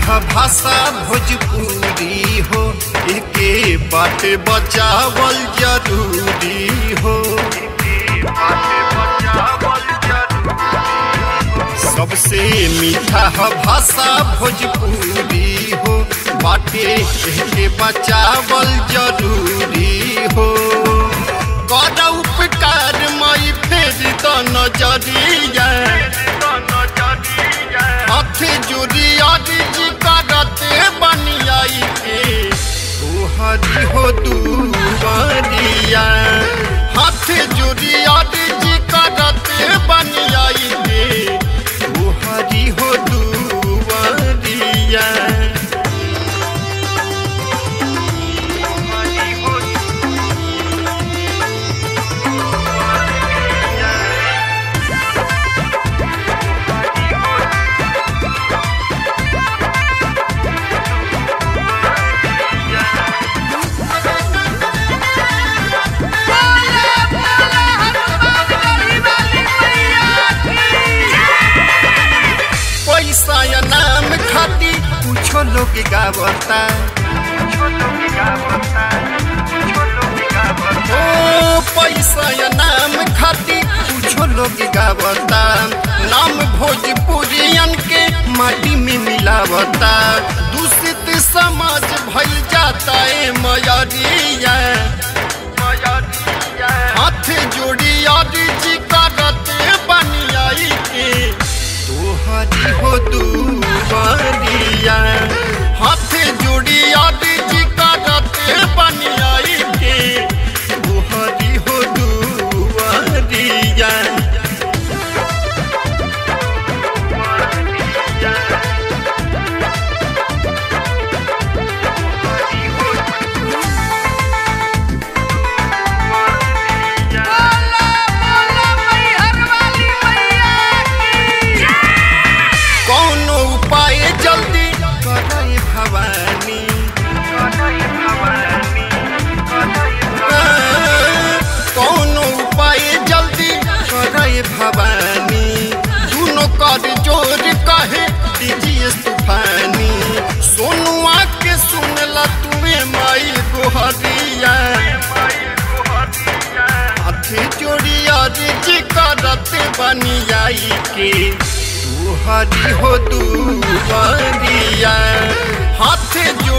ह भाषा भोजपुरी हो एके बात बचावल जरूरी हो सबसे मीठा ह भाषा भोजपुरी हो बाटे एके बचावल जरूरी हो कर उपकार मई फेर द नजरिया हाथ जोड़ी अर्ज करते बनियाई के तोहरी हो दुआरिया हाथ जोड़ी अर्ज करते बनियाई के तोहरी हो दुआरिया पैसा या नाम खाती कुछो लोग गावता ओ पैसा या नाम खाती कुछो लोग गावता नाम भोजपुरियन के माटी में मिलावता दूषित समाज भइल जाता है मयरिया हाथ जोड़ी अर्ज करते बनियाई के तोहरी हो दुआरिया हाथ जोड़ी अर्ज करते बनियाई के तोहरी हो दुआरिया बोला बोला मैहर वाली मैया की कौनो उपाय जल्दी करे भवानी कौनो उपाय जल्दी करे भवानी दुनो कर जोर कहे दीजिए तूफानी सोनुआ के सुनला तुम्हें माई गोहरिया हाथे जोड़ी अर्ज करते बनियाई के तोहरी हो दुआरिया हाथे